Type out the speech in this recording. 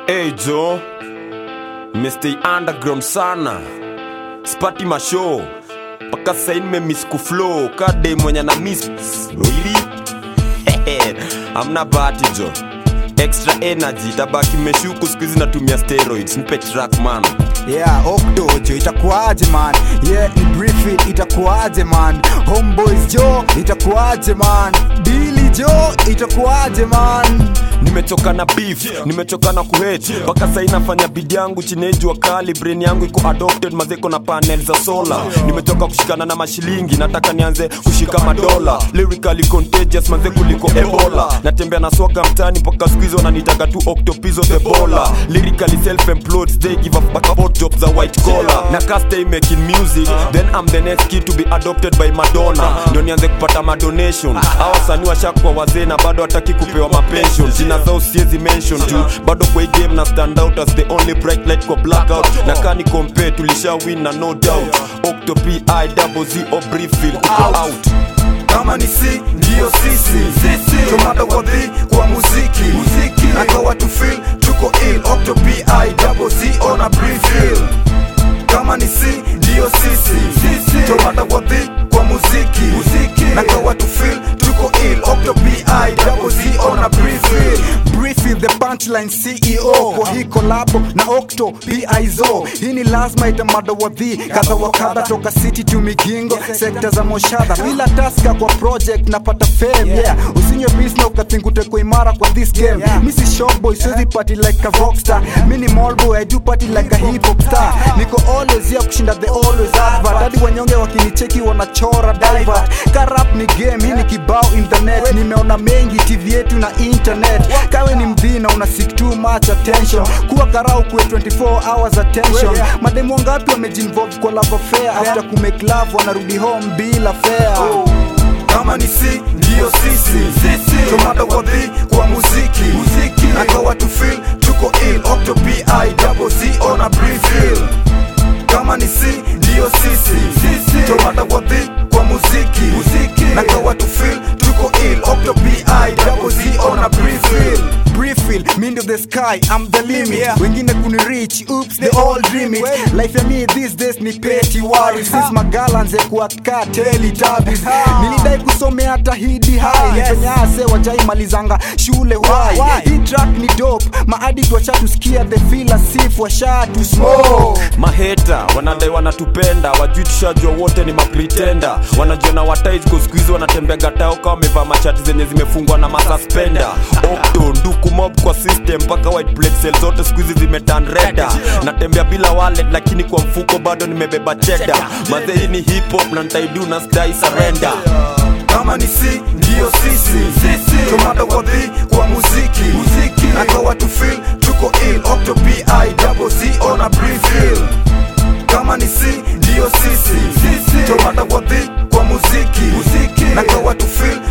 Hey Joe, Mr. Underground sana, spati mashow mpaka saini nimemiss kuflow kade mwenye na miss really amna bahati jo extra energy tabaki meshuku skuizi natumia steroids nipe track man yeah okto jo itakuaje man yeah ni brief it itakuaje man homeboys jo itakuaje man dili jo itakuaje man nimechoka na beef nimechoka na kuhate mpaka sai nafanya bidi yangu chini ya jua kali brain yangu iko adopted mazeko na panel za sola nimechoka kushikana na mashilingi nataka nianze kushika madola lyrically contagious manze kuliko ebola natembea na swaga mtani mpaka squeeze wananitaka tu octopizo the bola lyrically self employed they give up back about jobs za white collar na castay making music then I'm the next kid to be adopted by Madonna ndio nianze kupata madonation hawa wasanii washakuwa wazee na bado hataki kupewa mapension jina zao siezi mention tu bado kwa hii game na stand out as the only bright light kwa blackout na kani compare tulisha win na no doubt octopi i double z o briefil tuko out kama ni si ndiyo sisi tomada wadhi kwa muziki nakawa tu feel tuko ill octo pi double z on a briefil kama ni si ndiyo sisi tomada wadhi kwa muziki nakawa tu feel tuko ill octo pi double z on a briefil briefing the punchline ceo kwa hii kolabo na okto pizo hii ni lazima itamada wadhi kadha wa kadha toka city to migingo sekta za moshadha bila taska kwa project napata fame yeah usinywe bisna ukathingute kwa imara kwa this game mi si showboy siwezi party like a rockstar mi ni mallboy i do party like a hip hop star niko always ya kushinda the always advert hadi wanyonge wakinicheki wanachora divert karap ni game hii ni kibao in the net nimeona mengi tv yetu na internet kawe ni mdhina una seek too much attention kuwa karau kuwe 24 hours attention mademu wangapi wamejinvolve kwa love affair after kumake love wanarudi home bila fare kama ni si ndiyo sisi tomada wadhi kwa muziki nakawa tu feel tuko ill octo pi double z on a briefil kama ni si ndiyo sisi tomada wadhi kwa muziki nakawa tu feel tuko ill octo pi double z on a briefil Briefil, mind of the sky, I'm the limit wengine kuni reach, oops, they all dream it life ya me these days ni petty worries since magalanze kuwaka teletubbies nilidai kusomea hata hidi high penye ase wajai malizanga shule why hii track ni dope maadit washatusikia the feel as if washatu smoke maheta wanadai wanatupenda wajui tushajua wote ni mapretenda wanajiona wataizko skuizi wanatembea gatao kama wamevaa machati zenye zimefungwa na masuspenda okto nduku mob kwa system mpaka white plate cell zote skuizi zimetan reda natembea bila wallet lakini kwa mfuko bado nimebeba cheda mazee hii ni hip hop na ntaidu na stai surrender kama ni si ndiyo sisi tomada wadhi kwa muziki nakawa tu feel tuko ill octo pi double z on a briefil kama ni si ndiyo sisi tomada wadhi kwa muziki nakawa tu feel